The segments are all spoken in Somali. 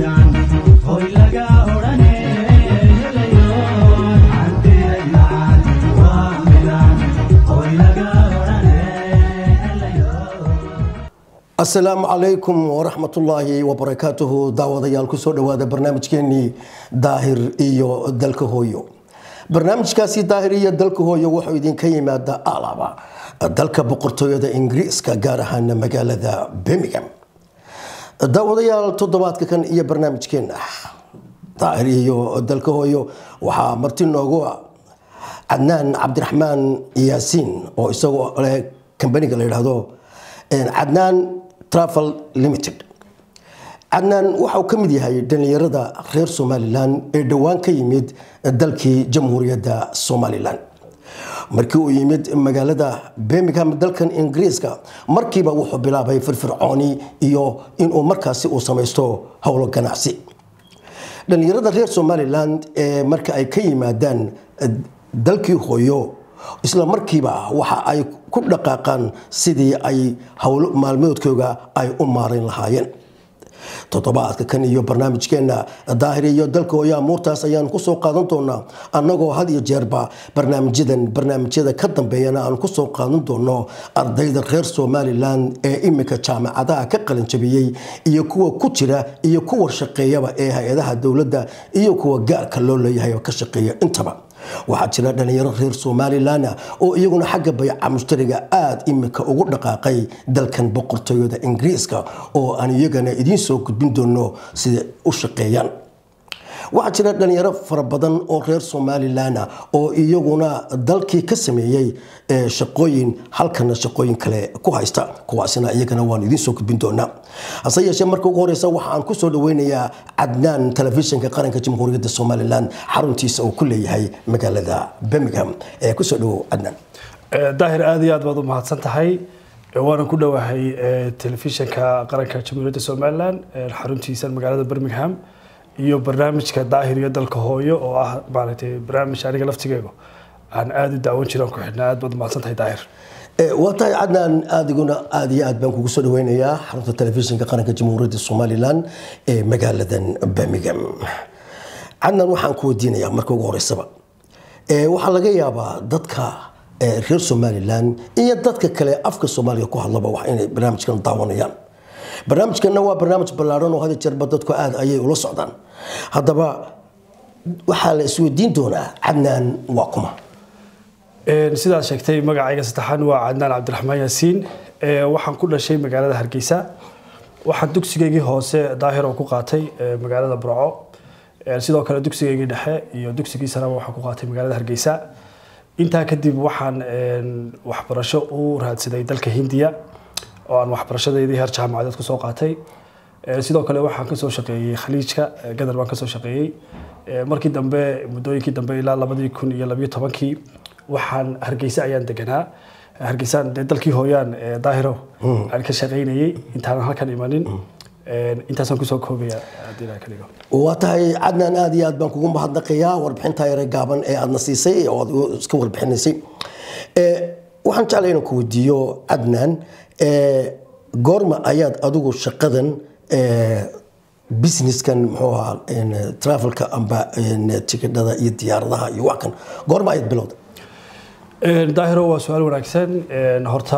midaan hoy laga odhane helayo hantidaydaan waa midaan hoy laga odhane helayo asalaamu calaykum waraxmatullaahi wabarakaatuhu daawadayaal kusoo dhowaada barnaamijkeenii daahir iyo dalka hooyo barnaamijkaasi daahir iyo dalka hooyo wuxuu idinka yimaada alaba dalka boqortooyada ingiriiska gaar ahaana magaalada birmingham daawadayaal toddobaadka kan iyo barnaamijkeena daahir iyo dalka hooyo waxaa marti noogu ah cadnaan cabdiraxmaan yaasiin oo isagoo leh kambaniga la yidhaahdo cadnaan travel limited cadnaan waxauu ka mid yahay dhallinyarada reer somalilan ee dhowaan ka yimid dalkii jamhuuriyadda somalilan markii uu yimid magaalada birmingham dalkan ingiriiska markiiba wuxuu bilaabay firfircooni iyo inuu markaasi uu samaysto howlo ganacsi dhallinyarada reer somalilan ee marka ay ka yimaadaan dalkii hooyo isla markiiba waxa ay ku dhaqaaqaan sidii ay howlo maalmoodkooga ay u maarayn lahaayeen toddobaadka kan iyo barnaamijkeena daahir iyo dalka hooya amuurtaas ayaan kusoo qaadan doonaa annagoo had iyo jeerba barnaamijyadan barnaamijyada ka dambeeyana aan kusoo qaadan doono ardayda reer somalilan ee imika jaamacadaha ka qalinjabiyey iyo kuwa ku jira iyo kuwa shaqeeyaba ee hay-adaha dowladda iyo kuwa gaarka loo leeyahay oo ka shaqeeya intaba waxaa jira dhalinyaro reer somalilan oo iyaguna xagga bayca mushtariga aada imika ugu dhaqaaqay dalkan boqortooyada ingiriiska oo aan iyagana idiin soo gudbin doono sida u shaqeeyaan waxaa jira dhalinyaro fara badan oo reer somalilan oo iyaguna dalkii ka sameeyey shaqooyin halkana shaqooyin kale ku haysta kuwaasina iyagana waan idiin soo gudbin doonaa hase yeeshee marka ugu horeysa waxaan kusoo dhaweynayaa cadnaan telefishinka qaranka jamhuuriyadda somalilan xaruntiisa uu ku leeyahay magaalada birmingham ee kusoo dhawow cadnaan daahir aad iyo aad baad u mahadsan tahay waana ku dhowahay telefishinka qaranka jamhuuriyadda somalilan xaruntiisa magaalada birmingham iyo barnaamijka daahir iyo dalka hooyo oo ah maaragtay barnaamij aniga laftigeegu aan aada u daawan jiraan ku xidhnaa aad baad u mahadsan tahay daahir waa tahay cadnaan adiguna aada iyo aad baan kugu soo dhaweynayaa xarunta telefishinka qaranka jamhuuriyadda somalilan ee magaaladan birmingham cadnaan waxaan ku weydiinayaa marka ugu horeysaba waxaa laga yaabaa dadka reer somalilan iyo dadka kale afka soomaaliga ku hadlaba wax inay barnaamijkan daawanayaan barnaamijkanna waa barnaamij ballaaran oo hada jeerba dadku aada ayay ula socdaan haddaba waxaa la isweydiin doonaa cadnaan waa kuma sidaad sheegtay magacayga saddexaan waa cadnaan cabdiraxmaan yaasiin waxaan ku dhashay magaalada hargeysa waxaan dugsigeygii hoose daahir oo ku qaatay magaalada burco sidoo kale dugsigeygii dhexe iyo dugsigii saraba waxaan ku qaatay magaalada hargeysa intaa kadib waxaan waxbarasho u raadsaday dalka hindiya oo aan waxbarashadeydii heer jaamacadeed kusoo qaatay sidoo kale waxaan kasoo shaqeeyey khaliijka gadar baan kasoo shaqeeyey markii dambe muddooyinkii dambe ilaa labadii kun iyo labiyo tobankii waxaan hargeysa ayaan deganaa hargeysaan dee dalkii hooyaan daahiro aan ka shaqeynayey intaanan halkan imanin intaasaan kusoo koobaya haddii ilaha ka dhigo waa tahay cadnaan aada iyo aad baan kugu mahadnaqayaa warbixintaa yare gaaban ee aadna siisay oo aad iska warbixinaysay waxaan jeclay inaan ku weydiiyo cadnaan goorma ayaad adigu shaqadan businesskan muxuu ahaa travelka amba tikidhada iyo diyaaradaha iyo wax kan goorma ayaad bilowda daahiro waa su-aal wanaagsan horta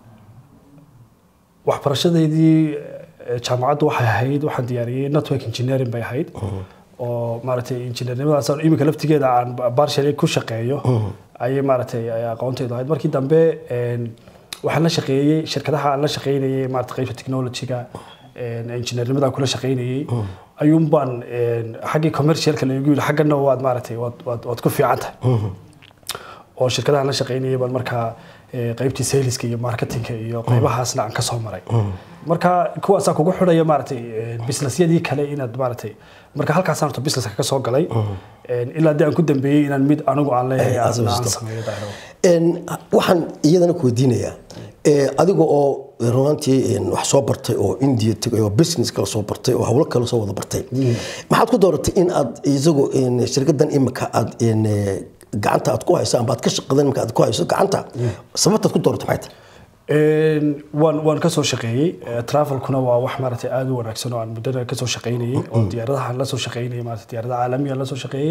waxbarashadeydii jaamacaddu waxay ahayd waxaan diyaariyey network engineering bay ahayd oo maaragtay injineernimadaas iminka laftigeeda aan barshal ku shaqeeyo ayay maaragtay aqoontaydu ahayd markii dambe waxaan la shaqeeyey shirkadaha aan la shaqeynayay maarata qaybta technology-ga injineernimada kula shaqeynayay ayuun baan xaggii commercialka lagu yidhi xaggana waad maaragtay waad ku fiican tahay oo shirkadaha la shaqeynayay baan markaa qaybtii saleska iyo marketingka iyo qaybahaasna aan kasoo maray marka kuwaasaa kugu xidhaya maaragtay businessyadii kale inaad maaragtay marka halkaasaan horta businesska ka soo galay ilaa dee aan ku dambeeyey inaan mid anigu aan leeyahay aan sameeyo daahiro waxaan iyadana ku weydiinayaa adiga oo runaantii wax soo bartay oo india tegay oo business kala soo bartay oo hawlo kale soo wada bartay maxaad ku dooratay in aad isagu shirkadan imika aad gacanta aad ku hayso amba aad ka shaqadan imika aad ku hayso gacanta sababtaad ku dooratay maxay tahay Een, waan waan kasoo shaqeeyey Eh, travelkuna waa wax maaragtay aada u wanaagsan oo aan muddada kasoo shaqeynayay oo diyaaradaha la soo shaqeynayay maaragtay diyaaradaha caalamiga la soo shaqeeyey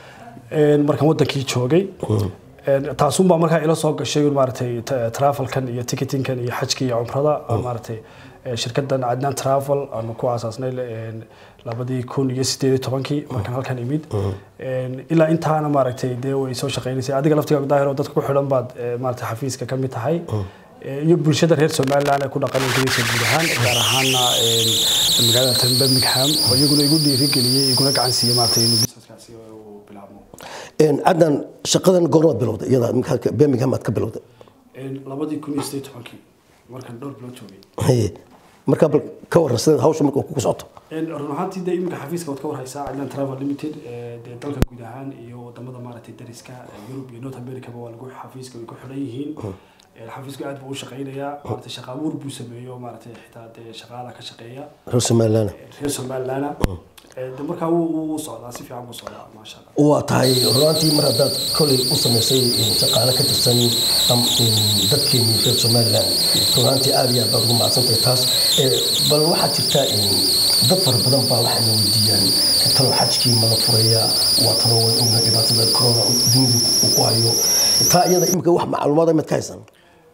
Een, markaan wadankii joogay Een, taasunbaa markaa ila soo gashay un maaragtay ta- travelkan iyo ticketingkan iyo xajka iyo cumrada oo maaragtay eh, shirkadan cadnaan travel aanu ku aasaasnay een, labadii kun iyo sideed iyo tobankii markaan halkan imid Een, ilaa intaana maaragtay dee way soo shaqeynaysay adiga laftiga daahir oo dadka ku xidhan baad eh, maaragtay xafiiska ka mid tahay Eh, iyo bulshada reer somaliland ee ku dhaqan ingiriiska guud ahaan gaar ahaana een, magaalada tan birmingham oo iyaguna igu dhiirigeliyey iguna gacan siiyey maaragtay inuu businesskaasi uu bilaabmo Een, cadnaan shaqadan goormaad bilowday iyada markaa birmingham aad ka bilowday Een, labadii kun iyo sideed iyo tobankii markaan dhowr bilood joogay Haye. markaa bal ka waran sidaad hawsha marka ku socoto Een, run ahaantii dee iminka xafiiska waad ka warhaysaa Adlan Travel Limited ee, dee dalka guud ahaan iyo wadamada maaragtay dariska ee, Europe iyo North America ba waa lagu xafiiska way ku xidhan yihiin Een, xafiisku aad buu u shaqeynayaa maaragtay shaqa abuur buu sameeyo maaragtay xitaa dee shaqaala ka shaqeeya reer somaliland ee, reer Somaliland de markaa wuu wuu socdaa si fiican buu socdaa maasha Allah waa tahay runaantii mar haddaad kolay u samaysay in shaqaale ka tirsan am- in dadkeenii reer somaliland runaantii aad iyo aad baad ugu mahadsantahay taas Eh, bal waxaa jirta in dad fara badan baa waxayna weydiiyaan talo xajkii mala furaya waa talo way ogna dhibaatada corona dunida uu ku hayo taa iyada imika wax macluumaada mid ka haysan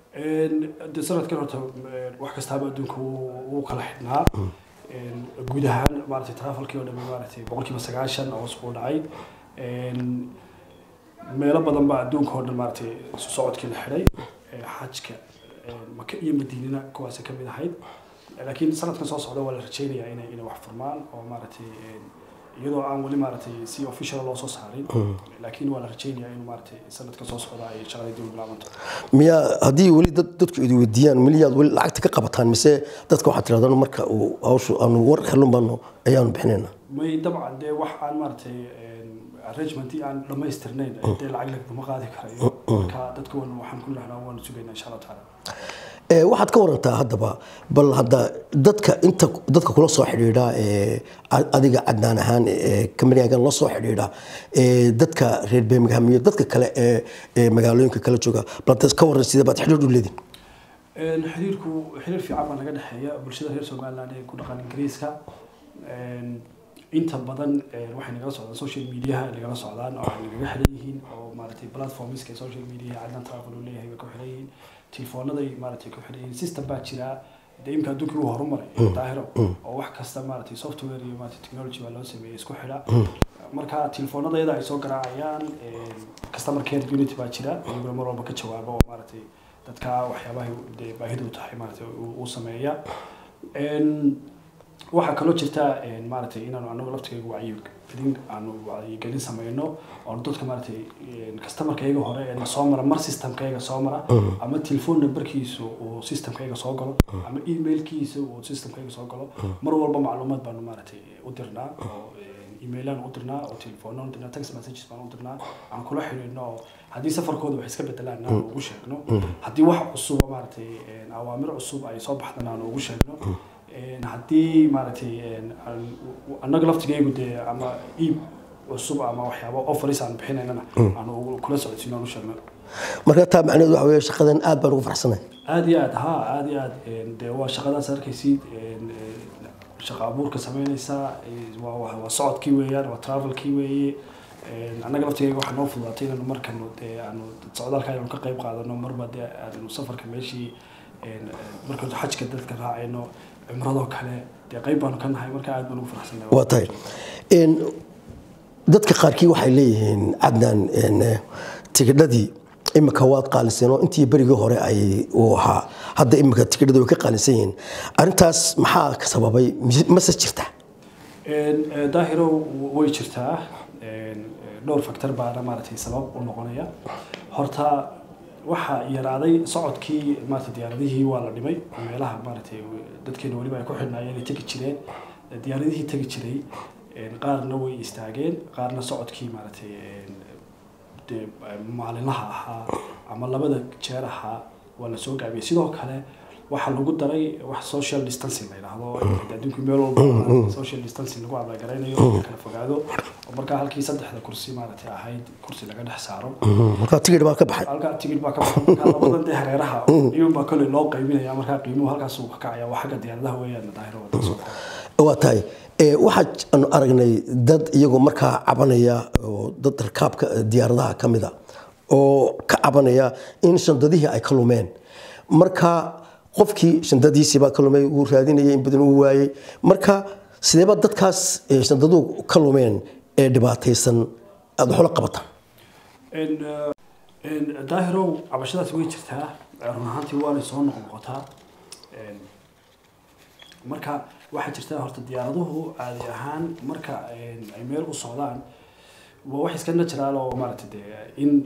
Een, de sanadkan horta een, wax kastaaba adduunka wuu wuu kala xidhnaa Een, guud ahaan maaragtay travelkii oo dhan maaragtay boqolkiiba sagaashan hoos buu dhacay Een, meelo badan baa adduunka oo dhan maaragtay isu socodkii la xidhay Ee, xajka een, maka iyo madiinana kuwaasi ka mid ahayd laakiin sanadkan soo socda waa la rajeynayaa inay inay wax furmaan oo maaragtay een, iyadoo aan weli maaragtay si official loo soo saarin laakiin waa la rajeynayaa in maaragtay sanadka soo socda ay shaqadii dib u bilaabanto miyaa haddii weli dad dadku idi weydiiyaan miliyaad weli lacagta ka qabataan mise dadka waxaad tirahdaan marka uu hawshu aanu war helun baanu ayaanu bixinayna may dabcan dee wax aan maaragtay arrangementii aan dhammaystirnayn dee lacag lagama qaadi karayo marka dadka wan waxaan ku lehnaa waanu sugaynaa insha allah tacaala Ee, waxaad ka warantaa haddaba bal hadda dadka inta dadka kula soo xidhiidha ee, a- adiga cadnaan ahaan ee kamaniyagan la soo xidhiidha ee, dadka reer birmingham iyo dadka kale ee ee magaalooyinka kala jooga bal dad ka waran sidee baad xidhiidh u leedin Een, xiriirku xiriir fiican baa naga dhexeeya bulshada reer somaliland ee ku dhaqan ingiriiska Een, inta badan een, waxay nagala socdaan social mediaha ay nagala socdaan oo ay nagaga xidhan yihiin oo maaragtay platformska ee social media cadnan travel uu leeyahay bay ku xidhan yihiin telefoonnaday maaragtay ku xidhan yihiin system baa jira dee imka adduunkii uu horumaray daahiro oo wax kasta maaragtay software iyo maaragtay technology baa loo sameeyey isku xidha marka telefoonadayada ay soo garaacayaan een, customer care unity baa jira iyaguna mar walba ka jawaaba oo maaragtay dadka waxyaabahay dee baahidu tahay maaragtay uu uu sameeya Een, waxaa kaloo jirta een, maaragtay inaanu anagu laftigayga wacyigelin aanu wacyigelin sameyno oo dadka maaragtay een, customerkayga hore ee soo mara mar systemkayga soo mara ama telephone numberkiisu uu systemkayga soo galo ama emailkiisa uu systemkayga soo galo mar walba macluumaad baanu maaragtay u dirnaa oo een, emailaan u dirnaa oo telefoona u dirnaa text messages baan u dirnaa aan kula xiriirno oo haddii safarkooda wax iska bedelaan aan ugu sheegno haddii wax cusub oo maaragtay een, awaamir cusub ay soo baxdana aan ugu sheegno Een, haddii maaragtay een, aan- annaga laftigaygu dee ama iib cusub ama waxyaabo offers aan bixinaynana aan ugu- kula socodsiino aan u sheegno marka taa macnaheedu waxa weeye shaqadan aad baan ugu faraxsanahay aad iyo aad ha aad iyo aad een, dee waa shaqadaas arkaysid een, een, shaqa abuurka sameynaysaa ee, waa waa waa socodkii weeyaan waa travelkii weeye Een, annaga laftigayga waxaa noo fududaatay inaanu markanu dee aanu socdaalka aynu ka qayb qaadano marba dee aanu safarka meeshii een, markanu xajka dadka raacayno cimradoo kale dee qayb baanu ka nahay marka aad baan ugu faraxsanahay waa tahay Een, dadka qaarkii waxay leeyihiin cadnaan een, eh, tigidhadii imika waad qaaliseen oo intii berigii hore ay uu ahaa hadda imika tigidhadii way ka qaalisan yihiin arrintaas maxaa ka sababay mise- mase jirta Een, eh, daahiro way jirtaa Een, eh, dhowr factor baana maaragtay sabab u noqonaya horta waxaa yaraaday socodkii maaragtay diyaaradihii waa la dhimay meelaha maaragtay dadkeena weliba ay ku xidhnaayeen ay tegi jireen diyaaradihii tegi jiray een, qaarna way istaageen qaarna socodkii maaragtay een, dee maalinlaha ahaa ama labada jeer ahaa waa la soo gaabiyey sidoo kale waxaa lagu daray wax social distancing la yidhaahdo adduunku meel walba social distancing lagu abaagaraynayo in kala fogaado oo markaa halkii saddexda kursi maaragtay ahayd kursi laga dhex saaro markaa tigidh baa ka baxay halkaa tigid baa ka baxay markaa labadan dee hareeraha iyun baa kolley loo qaybinaya markaa qiimuhu halkaas uu ka kacaya waa xagga diyaaradaha weeyaan daahiro wadada soo kale waa tahay ee, waxaan aragnay dad iyagoo markaa cabanaya oo dad rakaabka diyaaradaha ka mida oo ka cabanaya in shandadihii ay ka lumeen marka qofkii shandadiisiibaa ka lumay wuu raadinayay in badan uu waayey marka sideeba dadkaas ee, shandaduhu ka lumeen ee dhibaataysan aada waxula qabataan En, eh, en, daahirow cabashadaasi way jirtaa run ahaantii waanay soo noqnoqotaa En, marka waxaa jirta horta diyaaraduhu caadi ahaan marka en, ay meel u socdaan waa wax iska natural oo maaragtay dee in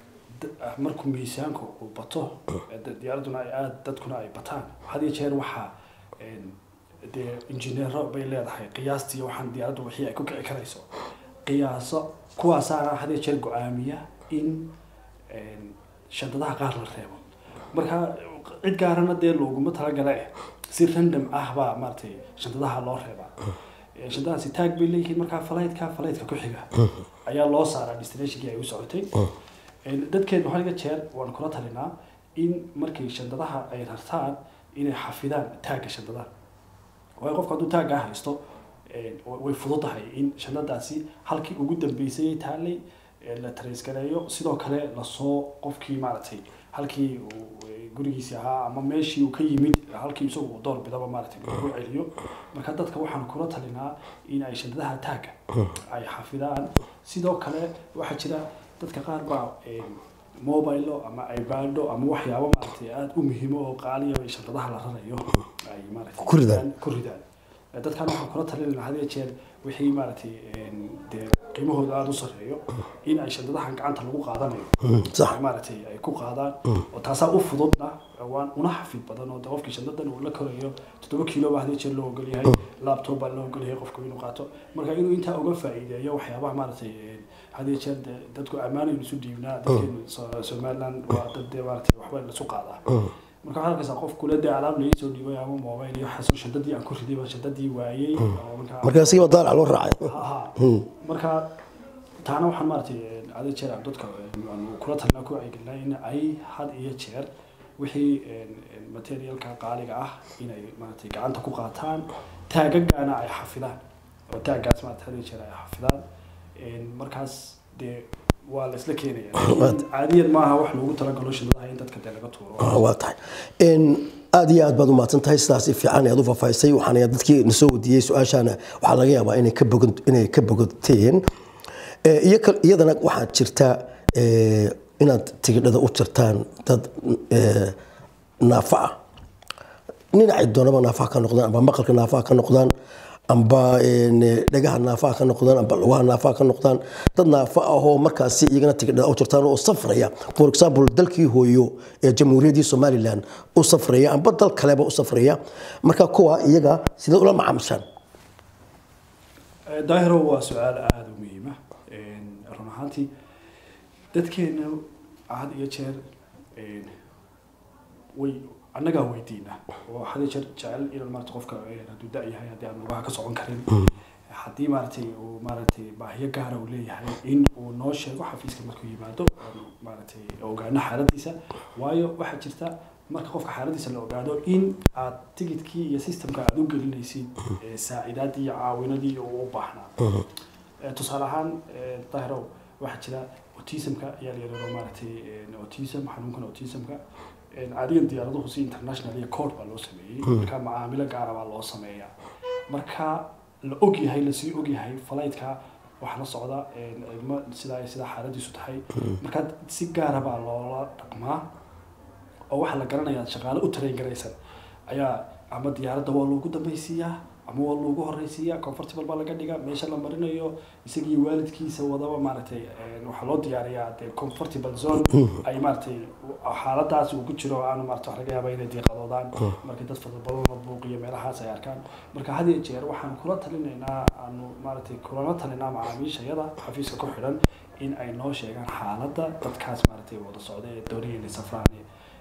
d- markuu miisaanku uu bato eh, da- diyaaraduna ay aad dadkuna ay bataan had iyo jeer waxaa en, dee injineero bay leedahay qiyaastii waxaan diyaaraddu wixii ay ku kici karayso qiyaaso kuwaasaana had iyo jeer go-aamiya in en, shandadaha qaar la reebo marka cid gaarana dee looguma talagala eh si random ah baa maaragtay shandadaha loo reebaa Eh, shandadahaasi taag bay leeyihiin markaa falaydka falaydka ku xiga ayaa loo saaraa destinationkii ay u socotay En, dadkeenu hal iga jeer waan kula talinaa in markay shandadaha ay rartaan inay xafidaan taagga shandadaha waayo qofku hadduu taaggaa haysto eh, wa- way fududahay in shandadaasi halkii ugu dambeysay taallay eh, la taraysgareeyo sidoo kale lasoo qofkii maaragtay halkii uu eh, gurigiisii ahaa ama meeshii uu ka yimid halkii isagu uu door bidaba maaragtay lagu celiyo marka dadka waxaan kula talinaa in ay shandadaha taagga ay xafidaan sidoo kale waxaa jira dadka qaar baa eh, mobilo ama ibaado ama waxyaabo maaragtay aada u muhiimo oo qaaliya ay shandadaha la rarayo ay maaragtay Ku ridaan. ku ridaan Eh, dadkan waxaan kula talinayna had iyo jeer wixii maaragtay en, dee qiimahooda aada u sarreeyo in ay shandadahan gacanta lagu qaadanayo sax ay maaragtay ay ku qaadaan oo taasaa u fududna waan una xafid badan oo de qofkii shandadan uu la korayo toddoba kiilo baa had iyo jeer loo ogol yahay laptop baa loo ogol yahay qofku inuu qaato marka inuu intaa uga faa'iideeyo waxyaabaha maaragtay en, had iyo jeer de dadku ammaanaynu isu dhiibnaa dadkeenu So- somaliland waa dad dee maaragtay waxba lasu qaadaa marka waxaad arkaysaa qof kule dee alaab laii soo dhiibay ama mobile iyo waxaasoo shandadii aan ku riday baan shandadii waayey oo markaa marka asigiiba daalac loo raacay ha marka taana waxaan maaragtay ada jeer aan dadka aan kula talnaa ku wacyigelinaa in ay had iyo jeer wixii materialka qaaliga ah inay maaragtay gacanta ku qaataan taagagaana ay xafidaan oo taaggaas maaragtay had iyo jeer ay xafidaan markaas dee waa la isla keenaya laakiin caadiyan maaha wax loogu talagalo shidadaha in dadka dee laga tuuro Ah, waa tahay Een, aad iyo aad baad umahadsan tahay sidaas si fiican ayaad u faahfaahisay waxaana dadkii na soo wadiiyey su-aashaana waxaa laga yaabaa inay ka bogan inay ka bogateen Eh, iyo kal- iyadana waxaa jirta eh, inaad tigidhada u jirtaan dad eh, naafa ah dhinacay doonaba naafaha ka noqdaan amba maqalka naafaha ka noqdaan amba een, dhagaha naafaha ka noqdaan amba lugaha naafaha ka noqdaan dad naafa ah oo markaasi iyagana tigidhada u jirtaan oo safraya for example dalkii hooyo ee jamhuuriyaddii somaliland u safraya amba dal kaleba u safraya marka kuwa iyaga sidee ula macaamishaan Eh, daahiro waa su-aal aada u muhiima run ahaantii dadkeena had iyo jeer een, way annagaa weydiina oo had iyo jeer jecel inaan maarata qofka eh, hadduu da yahay haddii aan lugaha ka socon karin haddii maaragtay uu maaragtay baahiyo gaara uu leeyahay in uu noo sheego xafiiska markuu yimaado oon maaragtay ogaano xaaladiisa waayo waxaa jirta marka qofka xaaladiisa la ogaado in aad tigidkii iyo systemka aad u gelinaysid eh, saacidaadii iyo caawinadii uu u baahnaa Eh, tusaale ahaan eh, dahirow waxaa jira autismka ayaa la yidhahdo maaragtay eh, autism xanuunkan autismka Eh, caadiyan diyaaraduhu si international iyo code baa loo sameeyey marka macaamilo gaara baa loo sameeyaa marka la og yahay lasii og yahay flightka waxaa la socda eh, ilmo sidaa sidaa xaaladiisu tahay marka si gaara baa loola dhaqmaa oo waxaa la garanayaa shaqaale u train garaysan ayaa ama diyaaradda waa loogu dambaysiiyaa ama waa loogu horeysiiyaa comfortable baa laga dhigaa meesha la marinayo isagii waalidkiisa wadaba maaragtay een, waxaa loo diyaariyaa dee comfortable zone ay maaragtay xaaladaas uu ku jiro aanu maarata wax laga yaaba inay diiqadoodaan markay dad fara badan la buuqiyo meelahaas ay arkaan marka had iyo jeer waxaan kula talinaynaa aanu maaragtay kulana talinaa macaamiishayada xafiiska ku xidhan in ay noo sheegaan xaaladda dadkaas maaragtay wada socda ee doonaya inay safraan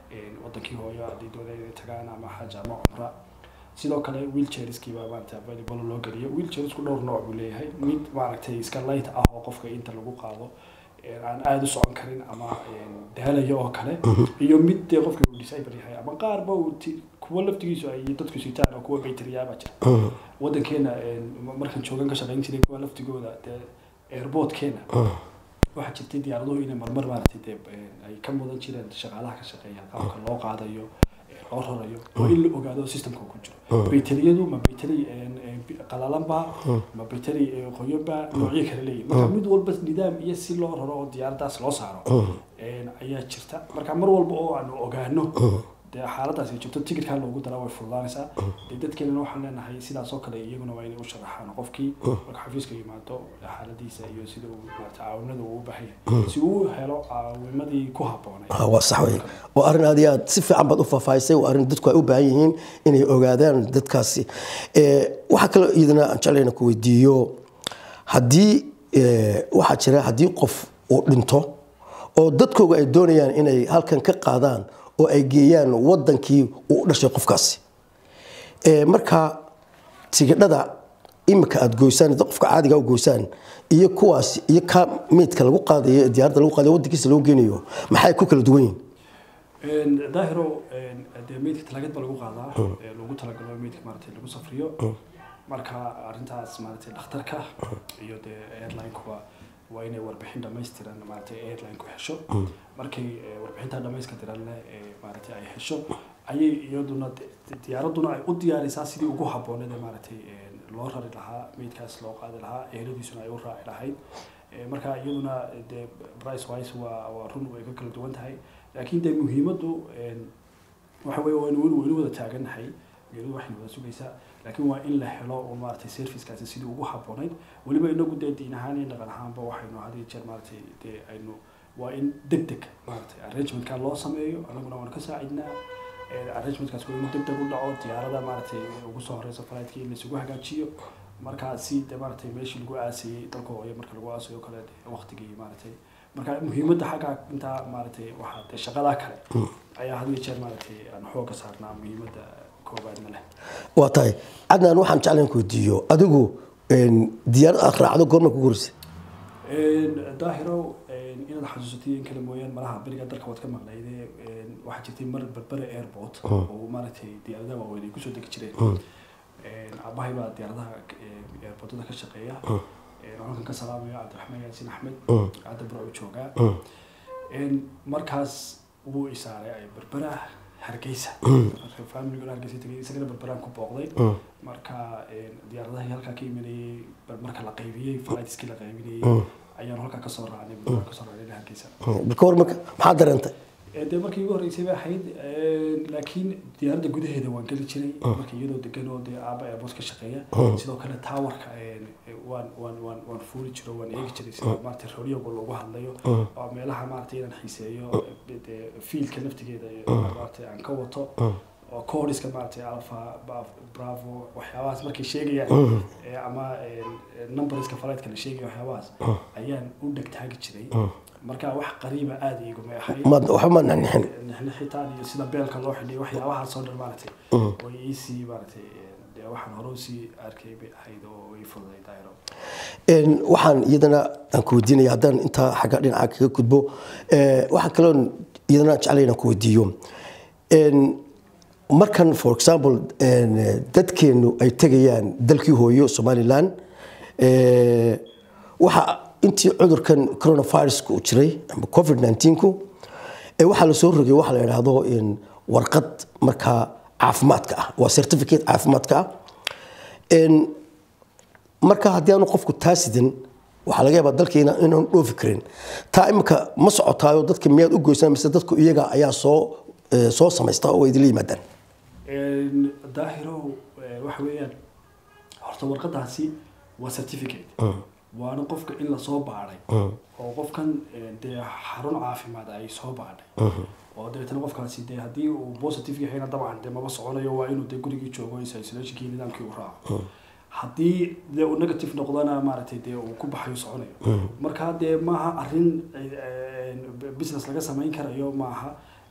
een, wadankii hooyo haddii doonaya inay tagaan ama xaj ama cumra sidoo kale wheelchairskiiba maarata available loo geliyo wheelchairsku dhowr nooc buu leeyahay mid maaragtay iska light ah oo qofka inta lagu qaado een, aan aada u socon karin ama een, daalayo oo kale iyo mid dee qofka uu disable yahay ama qaarba uu ti- kuwa laftigiisu ay dadku sitaan oo kuwa bayteriyaaba jira wadankeena een, markaan joogan ka shaqayn jiray kuwa laftigooda dee airportkeena waxaa jirtay diyaaraduhu inay marmar maaragtay dee een, ay ka mudan jireen shaqaalaha ka shaqeeya qaabka loo qaadayo ee loo rarayo waa in la ogaado systemka uu ku jiro bayteriyadu ma bayteri een, een, bi- qalalanba ma bayteri een, qoyanba noocyo kale leeyihin marka mid walba nidaam iyo si loo raro oo diyaaradaas loo saaro een, ayaa jirta marka mar walba oo aanu ogaano dee xaaladaas ay joogto tikidkaa loogu daraa way fududaanaysaa dee dadkeenana waxaan leenahay sidaas oo kale iyaguna waa inay u sharaxaan qofkii marka xafiiska yimaado xaaladiisa iyo sida uu maarata caawinada uu u baahan yahay si uu u helo caawimadii ku habboonay Ah, waa sax wey waa arrin aad iyo aad si fiican baad u faahfaahisay waa arrin dadku ay u baahan yihiin inay ogaadaan dadkaasi Eh, waxaa kaloo iyadana aan jeclayna ku weydiiyo haddii eh, waxaa jira haddii qof uu dhinto oo dadkooga ay doonayaan inay halkan ka qaadaan oo ay geeyaan wadankii uu u dhashay qofkaasi Eh, marka tigidhada imika aad goysaan dad qofka caadiga u goysaan iyo kuwaas iyo ka meydka lagu qaadayo ee diyaaradda lagu qaadayo wadankiisa loo geenayo maxay ku kala duwan yihiin Een, daahiro een, dee meydka talaagad ba lagu qaadaa ee loogu talagalo meydka maaragtay lagu safriyo marka arrintaas maaragtay dhakhtarka iyo dee airline-kuba waa inay warbixin dhammaystiran maaragtay airline-ku hesho markay ee, warbixinta dhammaystiran leh ee maaragtay ay hesho ayay iyaduna de- diyaaraduna ay u diyaarisaa sidii ugu habbooneed ee maaragtay een, loo rari lahaa meydkaas loo qaadi lahaa eheladiisuna ay u raaci lahayd Ee, marka iyaduna dee price wise waa waa run way ka kala duwan tahay laakiin dee muhiimaddu een, waxa weeye waynu waynu waynu wada taagannahay geedu waxaynu wada sugaysaa laakiin waa in la helo oo maaragtay servicekaasi sidii ugu habboonayd weliba inagu dee diin ahaan iyo dhaqan ahaanba waxaynu had iyo jeer maaragtay dee aynu waa in deg deg maaragtay arrangementka loo sameeyo annaguna waanu ka saacidnaa Ee, arrangementkaas waa inuu deg deg u dhaco diyaarada maaragtay ugu soo horeysa flightki in laisugu hagaajiyo markaa si dee maaragtay meeshii lagu aasayey dalka hooyo marka lagu aasayo kale dee waqtigii maaragtay marka muhiimadda xagga intaa maaragtay waxaa dee shaqadaa kale ayaa had iyo jeer maaragtay aan xooga saarnaa muhiimadda koobaadna leh waa tahay cadnaan waxaan jeclayn ku weydiiyo adigu een, diyaarad aad raacdo goorma kugu horeysay Een, daahiro een, inaad xasuusatay in kale mooyaan malaha beriga dalka waad ka maqnayde een, waxaa jirtay mar berbere airport oo maaragtay diyaaradaha waaweyn ay kusoo degi jireen Een, aabbahay baa diyaaradaha ee, airportada ka shaqeeya Een, halkan ka salaamaya cabdiraxmaan yaasin axmed hadda burcu joogaa Een, markaas wuu isaaray ay berbera hargeysa marka familiguna hargeysa tegay isagana berberaan ku booqday marka een, diyaaradahii halkaa ka imanayay bar- marka la qaybiyey flightskii la qaybinayay ayaanu halkaa kasoo raacnay berberaan kasoo raacnay ilaa hargeysa marka hor marka maxaa dareentay Ee, dee markii ugu horreysay bay ahayd een, laakiin diyaaradda gudaheeda waan geli jiray marka iyadoo degan oo dee aaba airport ka shaqeeya sidoo kale towerka een, ee, waan waan waan waan fuuli jiro waan eegi jiray sida maaragtay radioga loogu hadlayo oo meelaha maaragtay inaan xiiseeyo ee, dee fiilka naftigeeda ee, maaragtay aan ka wato oo coodiska maaragtay alpha Ba- bravo waxyaabahaas markay sheegayaan ee, ama een, ee, numberska flightska la sheegaya waxyaabahaas ayaan u dhegtaagi jiray marka wax qariiba aada iguma ahayd ma waxba ma nixnixin nixnixitaan iyo sida beelka loo xidhiyo waxyaabahaasoo dhan maaragtay way iisii maaragtay dee waxaan hore usii arkay bay ahayd oo way fududay daayro Een, waxaan iyadana aan ku weydiinaya haddaan intaa xagga dhinaca kaga gudbo eh, waxaan kaloo iyadana jeclay inaan ku weydiiyo Een, markan for example een, dadkeenu ay tegayaan dalkii hooyo somalilan eh, waxa intii cudurkan coronaviruska uu jiray ama covid 19ku ee waxaa la soo rogay waxa la yidhaahdo in warqad markaa caafimaadka ah waa certificate caafimaadka ah Een, marka haddii aanu qofku taasidin waxaa laga yaabaa dalkeena inaan dhoofi karin taa imika ma socotaayo dadka miyaad u goysaan mise dadku iyaga ayaa soo eh, soo samaysta oo idinla yimaadaan Een, daahiro eh, waxa weeyaan horta warqadaasi waa certificate waana qofka in lasoo baadhay oo qofkan eh, dee xarun caafimaad ay soo baadhay oo dabeetana qofkaasi dee haddii uu positive yahayna dabcan dee maba soconayo waa inuu dee gurigii joogo isolationkii nidaamkii uu raaco haddii dee uu negative noqdana maaragtay dee uu ku baxayo soconayo marka dee maaha arrin eh, eh, business laga samayn karayo maaha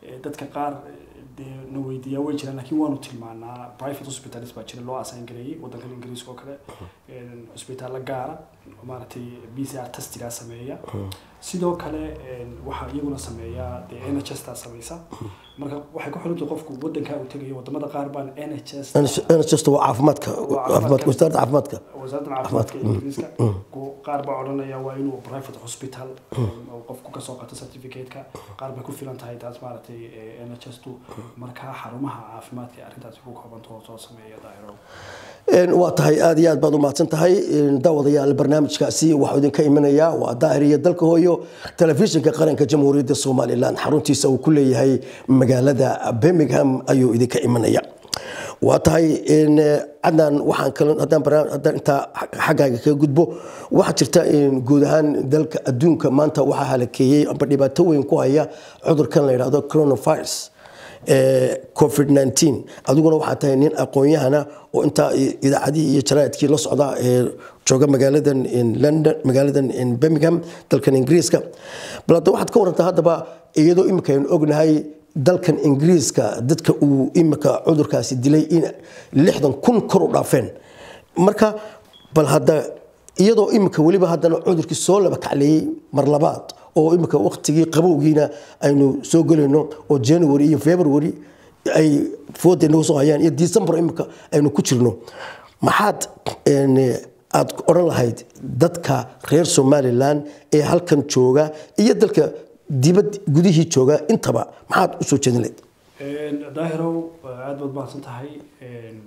Eh, dadka qaar eh, dee na weydiiyaa way jiraan laakiin waanu tilmaanaa private hospitals baa jira loo assign gareeyey waddankan ingiriiska oo kale een, cusbitaalla gaara oo maaragtay b c r testigaa sameeya sidoo kale een, waxaa iyaguna sameeya dee n h s taa sameysa marka waxay ku xirantahay qofku waddankaa uu tegayo wadamada qaar baan n h s nhs waa caafimaadka caafimaadka wasaaradda caafimaadka wasaaradda caafimaadka ee ingiriiska ku- qaar baa odhanaya waa inuu private hospital oo qofku kasoo qato certificate-ka qaar bay ku filan tahay taas maaragtay n h s tu markaa xarumaha caafimaadka ee arrintaasi ku koobanto oo soo sameeya daahiro Een, waa tahay aad iyo aad baad u mahadsan tahay Een, daawadayaal barnaamijkaasi waxuu idinka imanaya waa daahir iyo dalka hooyo telefishinka qaranka jamhuuriyadda somalilan xaruntiisa uu ku leeyahay magaalada birmingham ayuu idinka imanaya waa tahay een, eh, cadnaan waxaan kale haddaan barnaam- haddaan intaa xaggaaga kaga gudbo waxaa jirta in guud ahaan dalka adduunka maanta waxaa halakeeyey amba dhibaato weyn ku haya cudurkan la yidhaahdo coronavirus ee, covid 19 adiguna waxaa tahay nin aqoon-yahana oo intaa i- idaacadihii iyo jaraa'idkii la socda ee jooga magaaladan in london magaaladan in birmingham dalkan ingiriiska bal hadda waxaad ka warantaa haddaba iyadoo imika aynu ognahay dalkan ingiriiska dadka uu imika cudurkaasi dilay in lixdan kun kor u dhaafeen marka bal hadda iyadoo imika weliba haddana cudurkii soo laba kacleeyey mar labaad oo imika waqtigii qabowgiina aynu soo gelayno oo january iyo february ay fooda nagu soo hayaan iyo december imika aynu ku jirno maxaad een, aad odhan lahayd dadka reer somalilan ee halkan jooga iyo dalka dibad gudihii jooga intaba maxaad u soo jeedin lahayd Een, daahirow aad baad mahadsan tahay Een,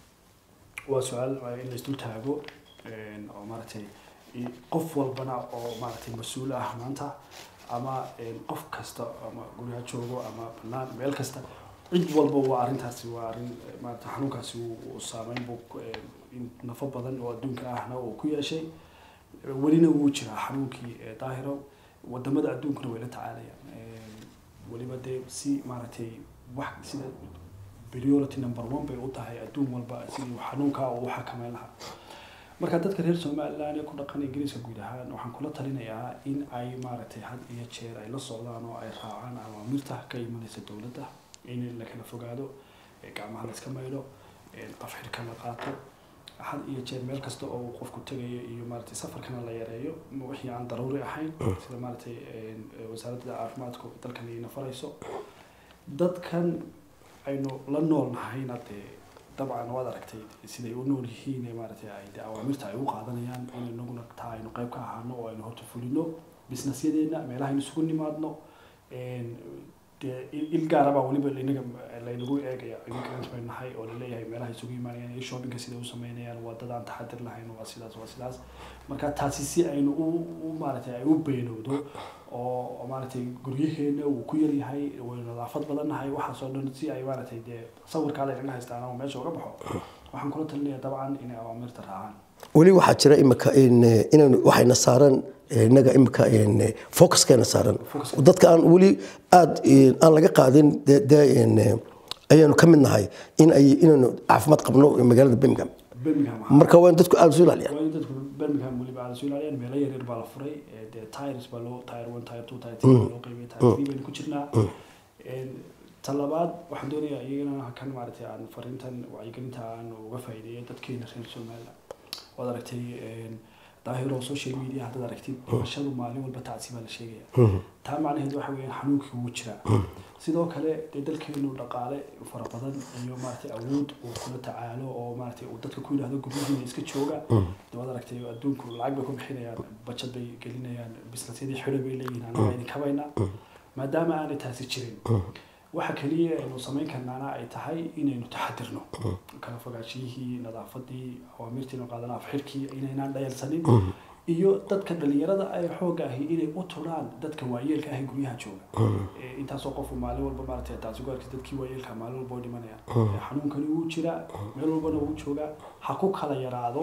waa su-aal waa in la isdul taago Een, oo maaragtay i- qof walbana oo maaragtay mas-uul ah maanta ama een, qof kasta ama guriga joogo ama banaan meel kasta cid walba waa arrintaasi waa arrin eh, maaragtay xanuunkaasi uu uu saameyn buu ku- een, in nafo badan oo adduunka ahna uu ku yeeshay welina wuu jiraa xanuunkii ee daahiro wadamada adduunkuna way la tacaalayaan Een, weliba dee si maaragtay wax sida priority number one bay u tahay adduun walba sidii xanuunkaa uu u xakameyn lahaa marka dadka reer somaliland ee ku dhaqan ingiriiska guud ahaan waxaan kula talinayaa in ay maaragtay had iyo jeer ay la socdaan oo ay raacaan awaamirta ka imanaysa dowladda in la kala fogaado ee gacmaha la iska maydho ee afxirka la qaato had iyo jeer meel kasta oo uu qofku tegayo iyo maaragtay safarkana la yareeyo ma wixii aan daruuri ahayn sida maaragtay een, wasaaradda caafimaadku dalkan ina farayso dadkan aynu la nool nahayna dee dabcan waad aragtay siday u nool yihiin ee maaragtay ay dee awaamirta ay u qaadanayaan in inaguna taa aynu qayb ka ahaano oo aynu horta fulino businessyadeena meelahaynu isugu nimaadno een, dee il il gaara baa weliba inaga laynagu eegaya immigrant bay nahay oo laleeyahay meelaha isugu imaanayaan iyo shoppingka siday u sameynayaan waa dad aan taxadir lahayn waa sidaas waa sidaas marka taasi si aynu u u maaragtay ay u beenowdo oo oo maaragtay guryaheena uu ku yaryahay waynu nadaafad badan nahay waxaasoo dhan si ay maaragtay dee sawirkaa laynaga haystaan ama meesha uga baxo waxaan kula talinayaa dabcan inay awaamirta raacaan weli waxaa jira imika in inaynu waxayna saaran inaga imika in focuskayna saaran Focuska. dadka aan weli aada aan laga qaadin dee dee in ayaanu ka mid nahay in ay inaynu caafimaad qabno magaalada birmingham birmingham marka waa in dadku aada isu ilaaliyaan waa in dadku birmingham weliba aada soo ilaaliyaan meelo yaryar baa la furay ee dee tires baa loo tire one tire two tire three baa loo qaybiyay tire three baynu ku jirnaa Een, ta labaad waxaan doonayaa iyagana kan maaragtay aan fariintan wacyigelinta aan uga faa'iideeyo dadkeena reer somaliland waad aragtay een, daahiro social media haddaad aragtid dhimashadu maalin walba tacsi baa la sheegaya taa macnaheed waxa weeyaan xanuunkii wuu jiraa sidoo kale dee dalkeenu dhaqaale fara badan iyo maaragtay awood uu kula tacaalo oo maaragtay uu dadka ku yidhaahdo guryihiina iska jooga dee waad aragtay adduunku lacag bay ku bixinayaan bajad bay gelinayaan businessyadii xidho bay leeyihiin anaga idin kabaynaa maadaama aanay taasi jirin waxa kaliya aynu samayn karnaana ay tahay inaynu taxadirno kala fogaashiyihii nadaafadii awaamirtiinu qaadana afxirkii inaynaan dhayalsanin iyo dadka dhalinyarada ay xooga ahi inay u turaan dadka waayeelka ahi guryaha jooga Ee, intaasoo qofu maalin walba maaragtay taasi ku arkay dadkii waayeelka maalin walba oo dhimanayaan Ee, xanuunkani wuu jiraa meel walbana wuu joogaa ha ku kala yaraado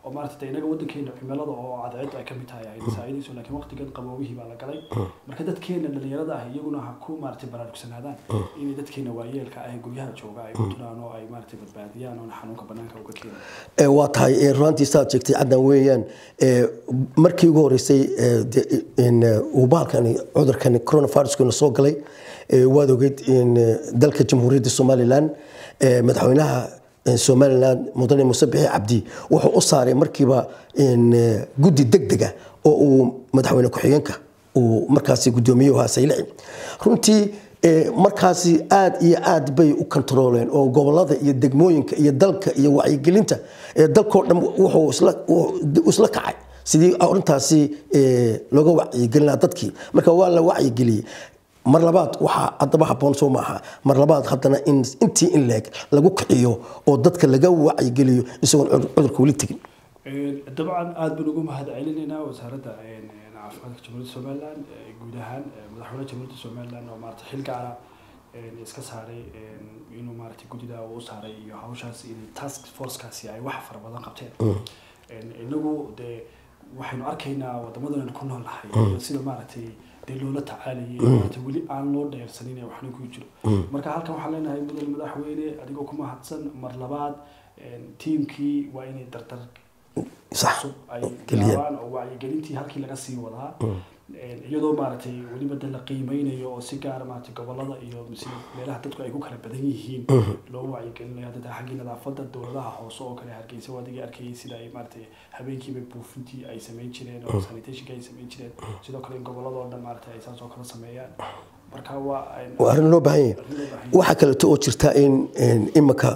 oo maarata de inaga wadankeena cimilada oo cadceedu ay ka mid tahay ay saacidayso laakiin waqtigan qaboobihii baa la galay marka dadkeena dhalinyarada ah iyaguna ha ku maarata baraarugsanaadaan inay dadkeena waayeelka ah ee guryaha jooga ay ku turaan oo ay maarata badbaadiyaan oona xanuunka banaanka uga keenan Ee, waa tahay ee, runtii saad sheegtay caddan weeyaan ee, markii ugu horeysay ee, de- in, ee, uu bahalkani cudurkani coronaviruskuna soo galay ee, waad ogeyd in ee, dalka jamhuuriyadda somalilan ee, madaxweynaha ee, somalilan mudane muuse bixi cabdi wuxuu u saaray markiiba in ee, guddi degdega oo uu madaxweyne ku-xigeenka uu markaasi gudoomiyuhu ahaa saylici runtii ee, markaasi aad iyo aad bay u kontarooleen oo gobolada iyo degmooyinka iyo dalka iyo wacyigelinta ee dalkoo dhan wuxuu isla- wuxuu isla kacay sidii arintaasi ee, looga wacyigelin dadkii marka waa la wacyigeliyey mar labaad waxaa haddaba habboon soo maaha mar labaad haddana in intii in leeg lagu kiciyo oo dadka laga wacyigeliyo isagoon cudur- cudurka weli tegin dabcan aada baan ugu mahad celinaynaa wasaaradda caafimaadka jamhuuriyadda somaliland ee guud ahaan ee madaxweynaha jamhuuriyadda somaliland oo maarata xil gaara een, iska saaray een, inuu maarata guddida uu u saaray iyo hawshaas in task forcekaasi ay wax fara badan qabteen Een, inagu dee waxaynu arkaynaa wadamadan ku nool nahay iyo sida maaragtay dee loola tacaalayay maarata weli aan loo dheersanin ee waxna ku jiro marka halkan waxaan leenahay mudane madaxweyne adigoo ku mahadsan mar labaad een, tiimkii waa inay dardar sax cusub ay Geliyeen. bilaabaan oo wacyigelintii halkii laga sii wadaa Een, iyadoo maaragtay weliba de la qiimeynayo oo si gaara maaragtay gobolada iyo sida meelaha dadku ay ku kala badan yihiin loo wacyigelinayo hadda xaggii nadaafada dowladaha hoose oo kale hargeysa waa adigii arkayay sida ay maaragtay habeenkiiba buufintii ay samayn jireen oo sanitationka ay samayn jireen sidoo kale in gobolada oo dhan maaragtay ay saas oo kale sameeyaan marka waa een- waa arrin loo baahan yahay arrin loo baahan yahay. waxaa kaleeto oo jirta in in imika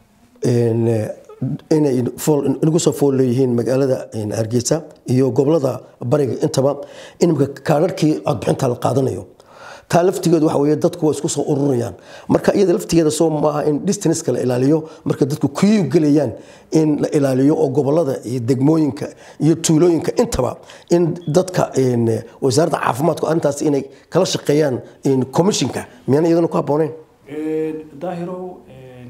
in, eh, inay fool- inagu soo fool leeyihiin magaalada in hargeysa iyo gobolada bariga intaba in imika kaadharkii codbixinta la qaadanayo taa laftigeedu waxa weeye dadku waa isku soo ururayaan marka iyada laftigeeda soo maaha in distance la ilaaliyo marka dadku kuyuu gelayaan in la ilaaliyo oo gobolada iyo degmooyinka iyo tuulooyinka intaba in dadka in, eh, wasaaradda caafimaadku arrintaas inay kala shaqeeyaan in commissionka miyaan iyadana ku habbooneyn Een, daahirow een,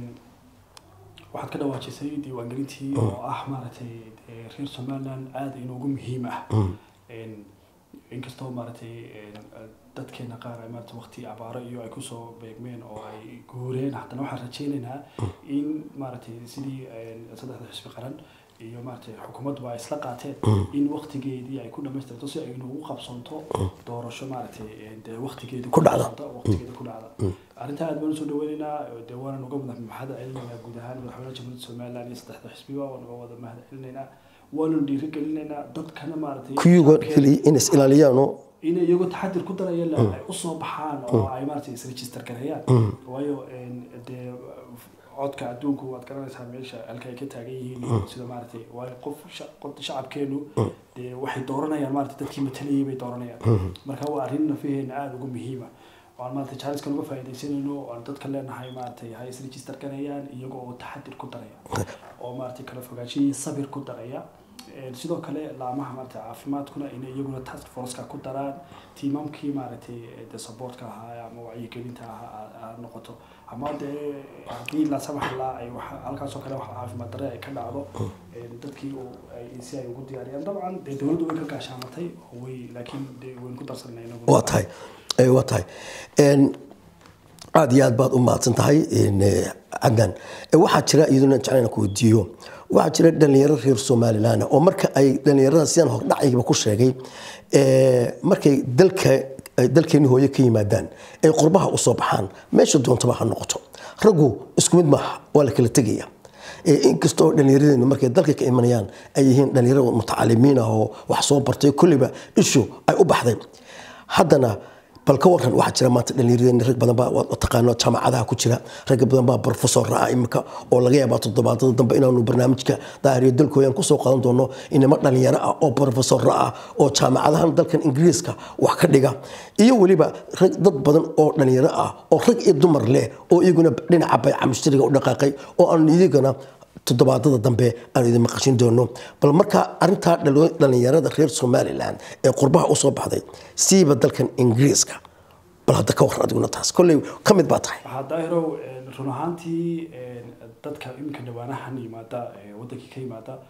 waxaad ka dhawaajisay diiwaangelintii oo ah maaragtay ee, reer somaliland aada inoogu muhiim ah Een, inkastoo maaragtay een, dadkeena qaar ay maaragtay waqti abaaro iyo ay kusoo beegmeen oo ay guureen haddana waxaan rajaynaynaa in maaragtay sidii een, saddexda xisbi qaran iyo maaragtay xukuumaddu ay isla qaateen in waqtigeedii ay ku dhamaystirto si ay noogu qabsanto doorasho maaragtay een, dee waqtigeedii Ku dhacda. qabsanta, waqtigeeda ku dhacda arrintaa aad baan usoo dhaweynaynaa dee waanan uga wada mahad celinaynaa guud ahaan madaxweynaha jamhuuriyadda somaliland iyo saddexda xisbiba waan uga wada mahad celinaynaa waanan dhiirigelinaynaa dadkana maaragtay kuyuga shacabkeena- keliya in is ilaaliyaano inay iyagoo taxadir ku daraya la ay usoo baxaan oo ay maaragtay isregister gareeyaan waayo een, dee codka adduunku waad garanaysaa meesha halka ay ka taagan yihiin iyo sida maaragtay waayo qof sha- qof shacabkeenu dee waxay dooranayaan maaragtay dadkii matalayay bay dooranayaan marka waa arrin nafaheena aada ugu muhiima waan maaragtay jaariskan uga faa'iidaysanayno oo aan dadka leenahay maaragtay ha isregister gareeyaan iyaga oo taxadir ku daraya oo maaragtay kala fogaansho iyo sabir ku daraya Een, sidoo kale laamaha maaragtay caafimaadkuna inay iyaguna task forceka ku daraan tiimamkii maaragtay de supportka ahaa ama wacyigelinta ahaa ha noqoto ama dee haddii la samax laa ay wax halkaasoo kale wax caafimaad darre ay ka dhacdo een, dadkii uu ay si ay ugu diyaariyaan dabcan dee dowladdu way ka gaashaamatay oo way laakiin dee waynu ku darsanay inagu waa tahay Eh, waa tahay Een, aad iyo aad baad u mahadsan tahay een, eh, cadnan Eh, waxaa jira iyaduna jeclaan ku weydiiyo waxaa jira dhalinyaro reer somalilan oo marka ay dhalinyarada sidaan hordhacayba ku sheegay eh, markay dalka ay dalkeeni hooye ka yimaadaan ay qurbaha u soo baxaan meesha doontaba ha noqoto raggu isku mid maaha waa la kala tegaya Eh, inkastoo dhallinyaradeennu markay dalka ka imanayaan ay yihiin dhallinyaro mutacalimiin ah oo wax soo bartay kulliba ishu ay u baxday haddana bal ka waran waxaa jira maanta dhallinyaradeenni rag badan baa waad taqaano jaamacadaha ku jira rag badan baa professor ah imika oo laga yaabaa toddobaadada dambe inaanu barnaamijka daahiriyo dalkooyan kusoo qadan doono inama dhalinyaro ah oo professor ah oo jaamacadahan dalkan ingiriiska wax ka dhiga iyo weliba rag dad badan oo dhalinyaro ah oo rag iyo dumar leh oo iyaguna dhinaca bayca mushtariga u dhaqaaqay oo aan iyagana toddobaadada dambe aan idin maqashin doono bal markaa arintaa dhalo- dhalinyarada reer somalilan ee qurbaha usoo baxday siiba dalkan ingiriiska bal hadda ka waran adiguna taas kolley ka mid baa tahay waxaa daahirow een, run ahaantii een, dadka iminka dhawaanahan yimaada ee wadankii ka yimaada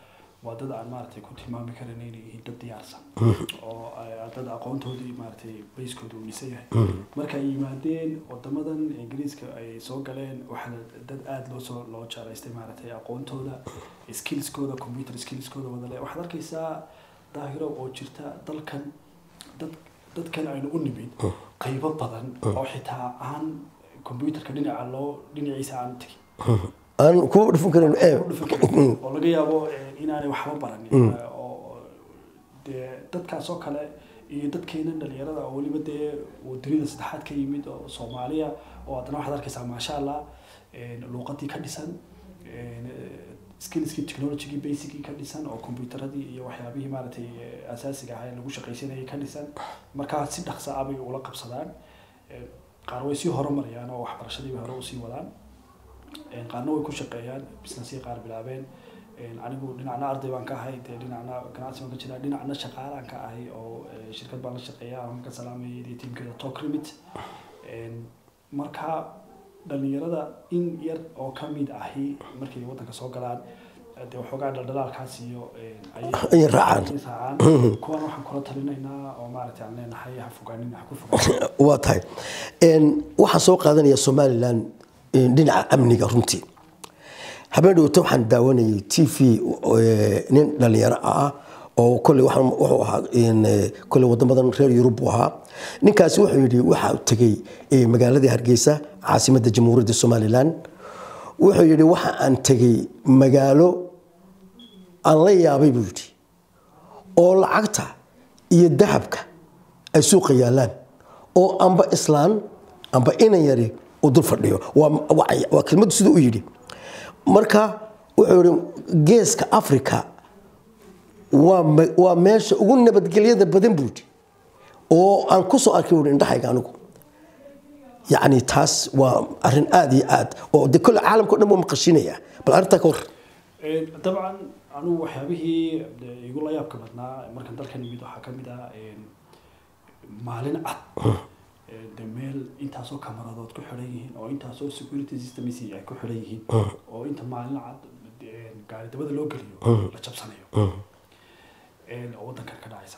waa dad aan maaragtay ku tilmaami karin inay yihiin dad diyaarsan oo ay- dad aqoontoodii maaragtay bayskooda uu dhisan yahay marka ay yimaadeen wadamadan ingiriiska ay soo galeen waxaa dad aada loo soo loo jeclaystay maaragtay aqoontooda skillskooda computer skillskooda wadale waxaad arkaysaa daahiro oo jirta dalkan dad dadkan aynu u nimid qaybo badan oo xitaa aan computerka dhinaca loo dhinaciisa aan tegin aan ku dhufan karin ee u dhufan karin. oo laga yaabo eh, inaanay waxba baranin eh, oo dee dadkaas oo kale iyo dadkeena dhalinyarada oo weliba dee uu dunida saddexaad ka yimid oo soomaaliya oo haddana waxaad arkaysaa maasha allah eh, luuqadii ka dhisan eh, skillskii technologygii basicgii ka dhisan oo computeradii iyo waxyaabihii maaragtay eh, asaasiga ahaa ee lagu shaqaysanayay ka dhisan markaa si dhaqsa ah bay ula qabsadaan Eh, qaar way sii horumarayaan oo waxbarashadii bay hore usii wadaan Een, qaarna way ku shaqeeyaan businessii qaar bilaabeen Een, anigu dhinacna arday baan ka ahay dee dhinacna ganacsi baan ka jiraa dhinacna shaqaalaan ka ahay oo eh, shirkad baan la shaqeeya aan ka salaamayay iyo tiimkeeda talk remit Een, marka dhalinyarada in yar oo ka mid ahi markay waddanka soo galaan eh, dee waxoogaa dhaldhalaalkaas iyo een, ayay- Ayay raacaan. ayay raacaan kuwan waxaan kula talinaynaa oo maaragtay aan leenahay ha fogaanin ha ku fogaanin waa tahay Een, waxaan soo qaadanaya somalilan een, dhinaca amniga runtii habeen dhowto waxaan daawanayay t v ee, nin dhalinyaro ah oo kolley waxaan- wuxuu ahaa een, ee, kolley wadamadan reer yurub buu ahaa ninkaasi wuxuu yidhi waxaa tegey ee, magaaladii hargeysa caasimadda jamhuuriyadda somalilan wuxuu yidhi waxa aan tegey magaalo aan la yaabay buu yidhi oo lacagta iyo dahabka ay suuqa yaalaan oo amba islaan amba inan yari uu dul fadhiyo waa waa- waa kelmaddu siduu u yidhi marka wuxuu yidhi geeska africa waa me- waa meesha ugu nabadgelyada badan buu yidhi oo aan ku soo arkay buu yidhi indhahayga anigu yacni taas waa arrin aada iyo aad oo de kolle caalamka o dhan buu maqashinaya bal arrintaa ka war Een, dabcan anugu waxyaabihii dee igu la yaabka badnaa markaan dalkan yimid waxaa ka mid ah een, maalin cad Een, dee meel intaasoo kamaradood ku xidhan yihiin oo intaasoo security systems ay ku xidhan yihiin oo inta maalin cad een, gaari dabada loo geliyo la jabsanayo Een, oo waddankan ka dhacaysa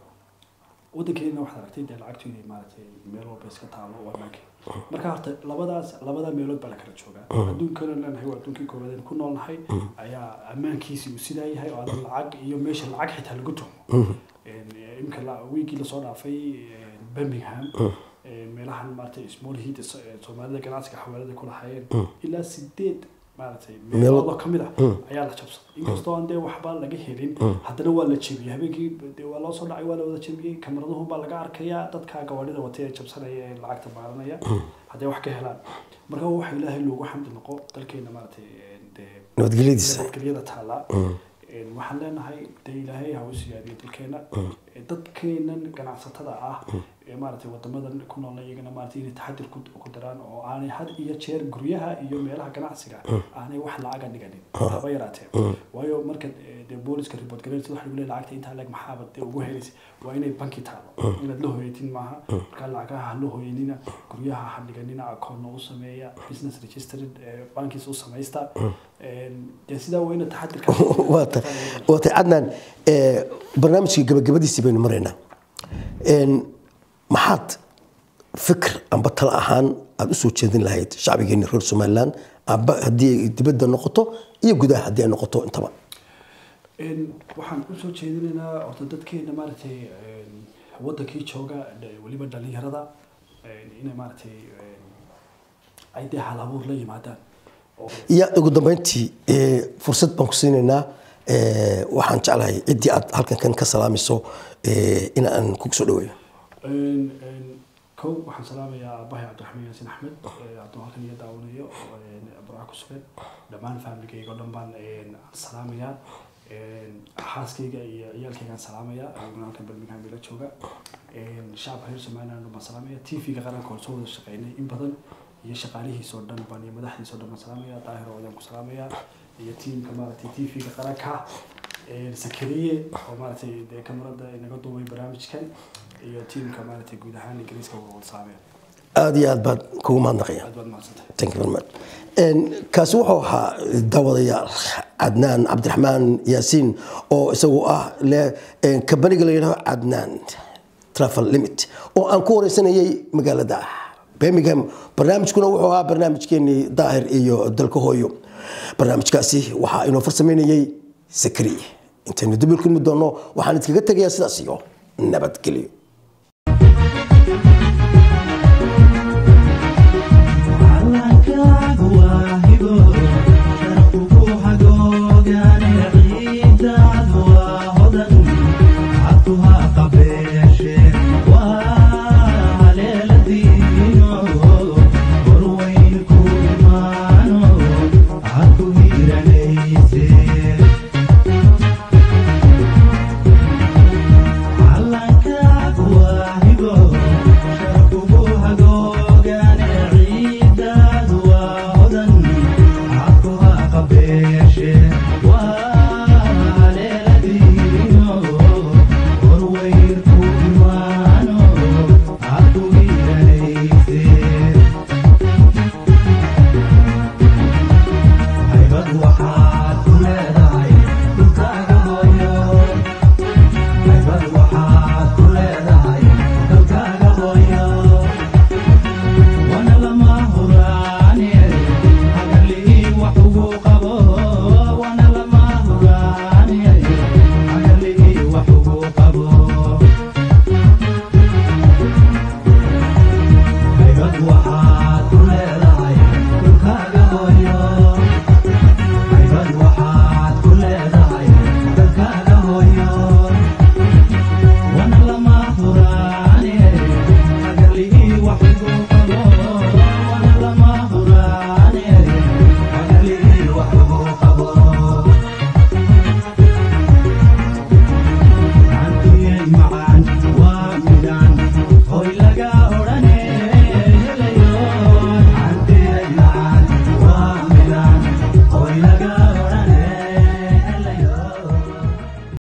waddankeena waxaad aragtay dee lacagtu inay maaragtay meel walba iska taalo waa maanke marka horta labadaas labada meelood baa la kala joogaa adduunkana leenahay waa adduunkii koowaad aynu ku noolnahay ayaa ammaankiisi uu sidaa yahay oo aadan lacag iyo meesha lacag xitaa lagu tumo Een, imika la- wiigii lasoo dhaafay een, birmingham een, meelahan maaragtay small heat ee soomaalida ganacsiga xawaalada ku lahaayeen ilaa sideed maaragtay meelood oo kamid ah ayaa la jabsaday inkastoo aan dee waxba laga helin haddana waa la jebiyey habeenkii dee waa loo soo dhacay waa la wada jebiyey kamaraduhu baa laga arkayaa dadka gawaadhida watay ee jabsanaya ee lacagta maaranaya hadday wax ka helaan marka waxa ilaahay loogu xamdi noqo dalkeena maaragtay een, dee nabadgelyadiisa nabadgelyada taala Een, waxaan leenahay dee ilaahay ha u siyaadiyo dalkeena Ee, dadkeenan ganacsatada ah ee maaragtay wadamadan ku noolna iyagana maaragtay inay taxadir ku ku daraan oo aanay had iyo jeer guryaha iyo meelaha ganacsiga aanay wax lacaga dhiganin haba yaraatee waayo marka ee, dee booliska report gareynta waxa lagu leeyahay lacagta intaa leeg maxaaba dee ugu helaysa waa inay banki taalo inaad la hooyatin maaha marka lacagaha ha la hooyanina guryaha ha dhiganina akoonna u sameeya business registered ee, bankiis u samaysta Een, dee sidaa waa ina taxadirka waa ta- waa tay cadnaan ee, barnaamijkii gabagabadiisii baynu maraynaa Een, maxaad fikir amba talo ahaan aada usoo jeedin lahayd shacbigeeni reer somalilan amba haddii ay dibadda noqoto iyo gudaha haddii ay noqoto intaba Een, waxaan usoo jeedinaynaa horta dadkeena maaragtay een, wadankii jooga de- weliba dhalinyarada een, inay maaragtay een, ay dee hal abuur la yimaadaan oo iyo ugu dambeyntii ee, fursad baan ku siinaynaa ee, waxaan jeclahay ciddii aad halkan kan ka salaamayso ee, in aan kugu soo dhaweeyo Een, een, kow waxaan salaamayaa aabahay cabdiraxmaan yaasin axmed ee, hadduu halkan iga daawanayo een, burca ku sugan dhammaan familkayga oo dhan baan een, salaamayaa Een, xaaskayga iyo ciyaalkaygaan salaamayaa aniguna halkan birmingham ila jooga Een, shacabka reer somaliland baan salaamaya tv-ga qaranka oo soo wada shaqeynay in badan iyo shaqaalihiisoo dhan baan iyo madaxdiisoo dhan baan salaamaya daahir oo ku salaamaya iyo tiimka maaragtay tv-ga qaranka Een, sakariye oo maaragtay dee kamarada inaga duubay barnaamijkan iyo tiimka maaragtay guud ahaan ingiriiska waa wada salaamaya aada iyo aad baad kugu mahadnaqaya waad mahadsantahay Thank you very much. Een, kaasi wuxuu ahaa daawadayaal cadnaan cabdiraxmaan yaasiin oo isagu ah le een, kabaniga la yidhaahdo cadnaan travel limit oo aan ku wareysanayay magaalada birmingham barnaamijkuna wuxuu ahaa barnaamijkeenii daahir iyo dalka hooyo barnaamijkaasi waxaa inoo farsameynayay sakri intaynu dib u kulmi doono waxaan idkaga tegayaa sidaas iyo nabadgelyo Allankaagu waa hibo, sharafku hagoogaane, ciiddaadu waa hodan, cabku ha qabeeshe, waa haleeladiino, horweyn ku imaano, cabku hiranayse. Allankaagu waa hibo, sharafku hagoogaane, ciiddaadu waa hodan, cabku ha qabeeshe, waa haleeladiino, horweyn ku imaano, cabku hiranayse. haybad waxaad ku leedahay dhulkaaga hooyo haybad